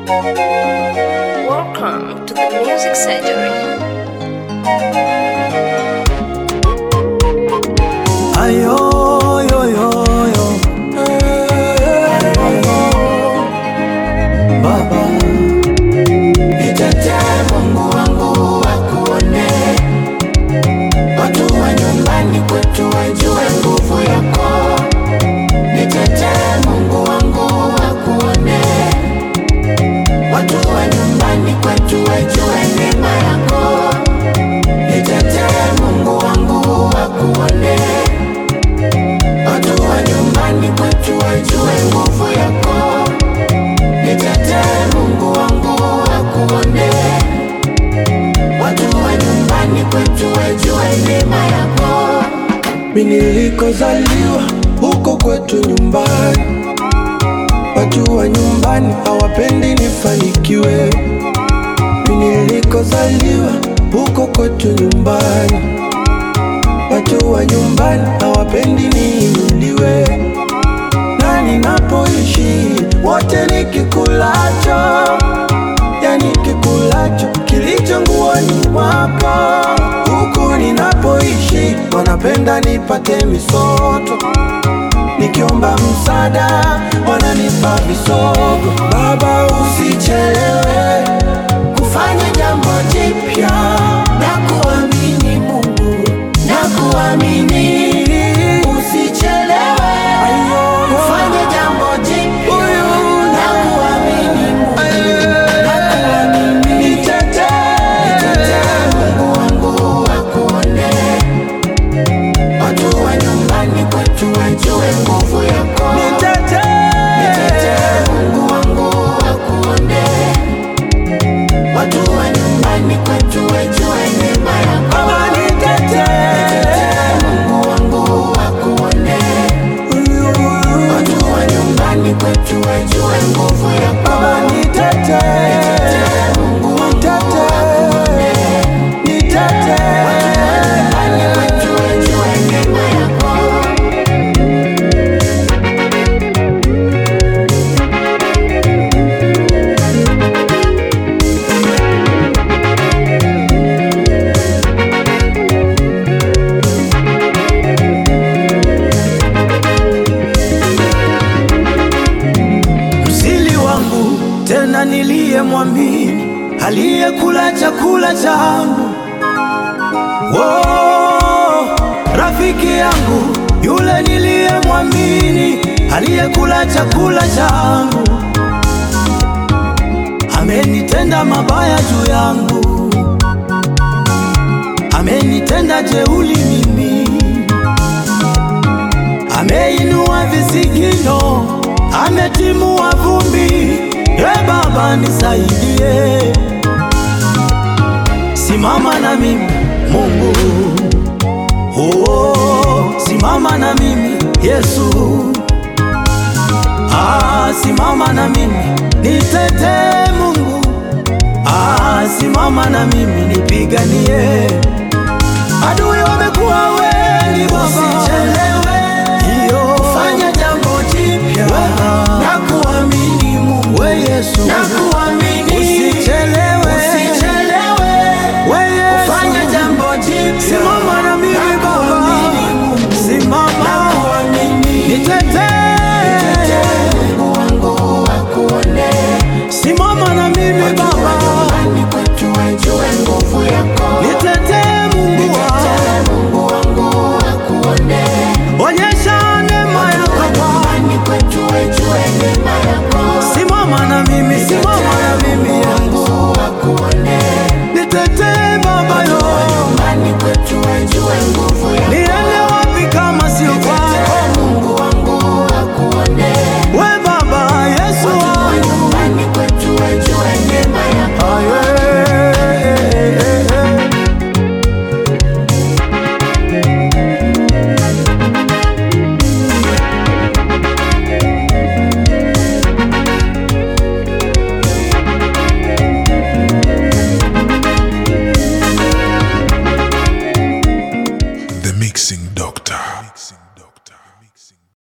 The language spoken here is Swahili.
Welcome to the Music Surgery. Ayo, yo, yo, yo. Baba, Nitetee Mungu wangu wakuone, watu wa nyumbani kwetu wajue nguvu yako. Nitetee Mungu wangu wakuone, watu wa nyumbani kwetu wajue neema yako. Nitetee Mungu wangu wakuone, watu wa nyumbani kwetu wajue nguvu yako. Nitetee Mungu wangu wakuone, watu wa nyumbani kwetu wajue neema yako. mimi nilikozaliwa huko kwetu nyumbani, watu wa nyumbani hawapendi nifanikiwe. Mimi nilikozaliwa huko kwetu nyumbani, watu wa nyumbani hawapendi niinuliwe. na ninapoishi wote nikikulacho, yani kikulacho kilicho nguoni mwako. Huku ninapoishi wanapenda nipate misoto, nikiomba msaada wananipa visogo. Baba, usichelewe Kufanya jambo jipya na kuamini Mungu na kuamini, usichelewe. Kufanya jambo jipya na kuamini Mungu na kuamini. Nitetee Mungu wangu wakuone, watu wa nyumbani kwetu wajue nguvu yako. Nitetee Mungu wangu wakuone, watu wa nyumbani kwetu wajue neema yako. Nitetee Mungu wangu wakuone, watu wa nyumbani kwetu wajue nguvu yako. Nitetee Mungu wangu wakuone, watu wa nyumbani kwetu wajue neema yako. msili wangu tena niliyemwamini aliyekula chakula changu oh, rafiki yangu yule niliyemwamini aliyekula chakula changu amenitenda mabaya juu yangu amenitenda jeuli mimi ameinua visigino, ametimua vumbi. E Baba nisaidie, simama na mimi Mungu, oh, simama na mimi Yesu, ah, simama na mimi nitetee Mungu, ah, simama na mimi nipiganie